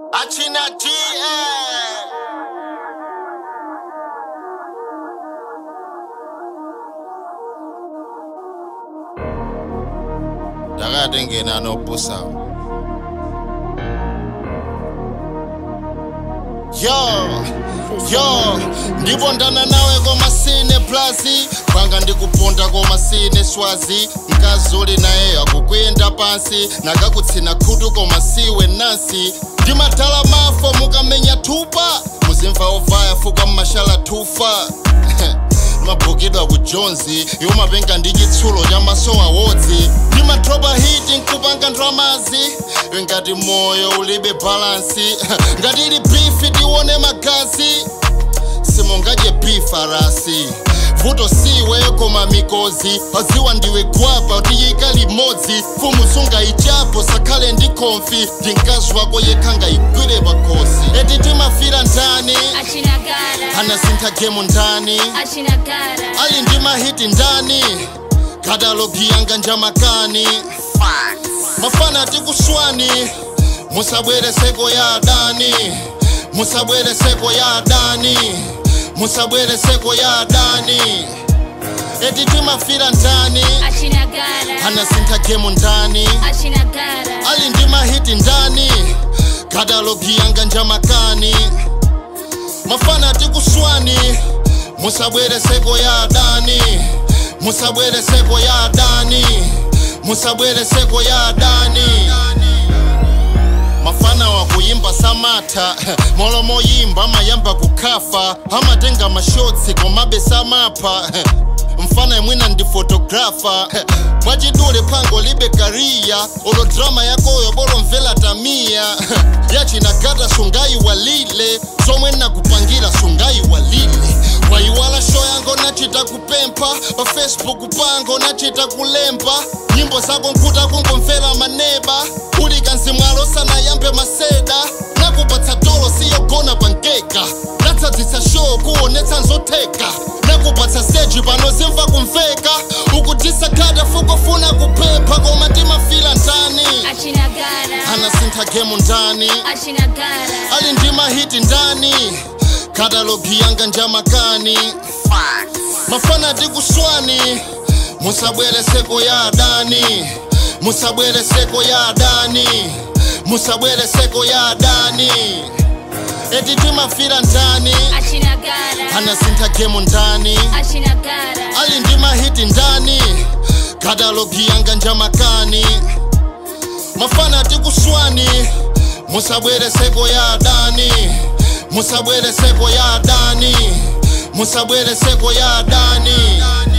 Achina G. eh. Dakade ngena nobusa. Yo, yo, ndibondana nawe komasine plazi panga ndikuponda komasine swazi mkazuli naye akukwenda pansi nakakutsina khutu koma siwe nansi ndimadala mafo mukamenya thupa muzimva ovaya fuka mmashala thufa mabhukidwa kujonzi yomapenga ndi chitsulo cha maso awodzi ndimadropa hiti nkupanga ndramazi ngati moyo ulibe balansi ngati ili bifi tione magazi simungadye bifarasi vuto siwe koma mikozi paziwa ndiwe gwapa tiyika limodzi fumu sungaichapo sakhale ndi konfi ndi mkazi wako yekha ngayigwire pakhosi eti timafira ndani Achinagara, anasintha gemu ndani Achinagara, ali ndi mahiti ndani katalogi yanga njamakani mafana tikuswani musabwere seko ya adani musabwere seko ya adani musabwere seko ya adani eti timafira ndani Achinagara, anasintha gemu ndani Achinagara, ali ndi mahiti ndani katalogi yanga njamakani mafana tikuswani musabwere seko ya adani musabwere seko ya adani musabwere seko ya adani mafana wakuyimba samatha molomo yimba amayamba kukhafa amatenga mashotsi komabe samapha mfana imwina ndi fotografa mwachidule phango libe kariya olo drama yakoyo bolomvela tamiya yachinagata sungayiwalile zomwe nakupangira sungayiwalile wayiwala sho yango nachita kupempha pa facebook pango nachita kulemba nyimbo zako nkhuta kungomvera maneba uli kanzimwalo sanayambe maseda nakupatsa tolo siyogona pangeka natsadzitsa show kuonetsa nzotheka nakupatsa seji pano zimva kumveka ukutisa khada fukufuna kuphepha koma timafila ndani Achinagara, anasintha gemu ndani Achinagara, ali ndi mahiti ndani katalogi yanga njamakani mafana tikuswani musabwere seko ya adani musabwere seko ya adani musabwere seko ya adani eti timafira ndani Achinagara, anasintha gemu ndani Achinagara, ali ndi mahiti ndani katalogi yanga njamakani mafana tikuswani musabwere seko ya adani musabwere seko ya adani musabwere seko ya adani